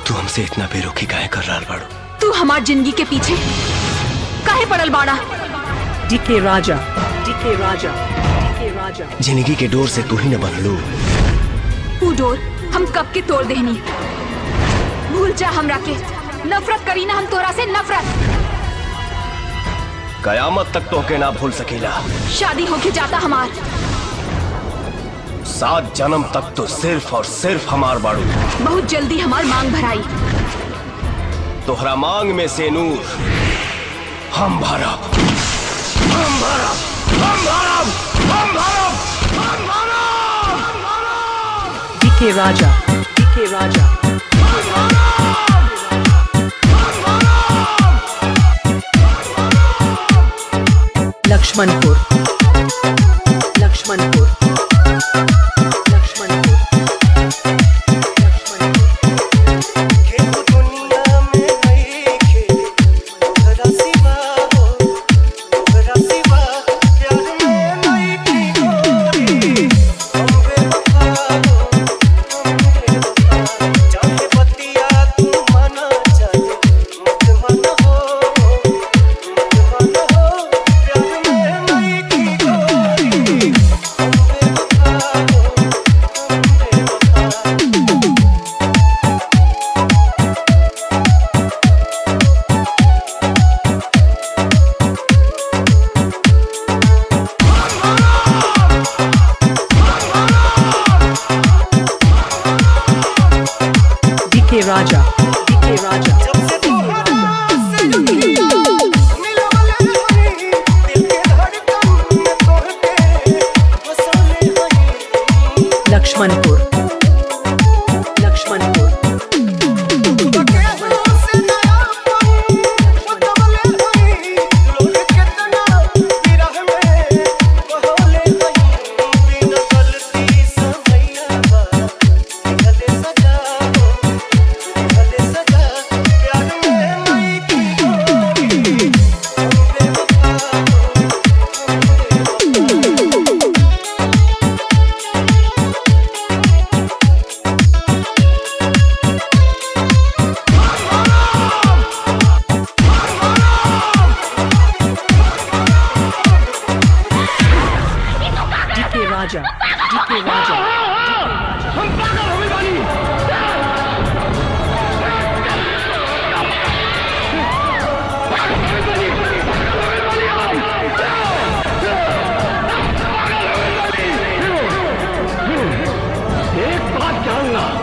तू हमसे इतना बेरुखी काहे कर रहा बाड़ू तू हमार जिंदगी के पीछे काहे पड़ल बाड़ा DK Raja. DK Raja. DK Raja. जिंदगी के डोर से तू ही न बनलू तू डोर हम कब के तोड़ देहनी भूल जा हमरा के नफरत करी ना हम तोरा से नफरत कयामत तक तो के ना भूल सकीला शादी होके जाता हमार सात जन्म तक तो सिर्फ और सिर्फ हमार बाड़ू बहुत जल्दी हमार मांग भराई तोहरा मांग में से नूर हम भरब हम भरब हम भरब हम भरब हम भरब DK Raja. DK Raja. Lakshmanpur. Lakshmanpur. Lakshmanpur. DK Raja. DK Raja. Lakshmanpur. Lakshmanpur. DK Raja. DK Raja. DK Raja. एक बात जानना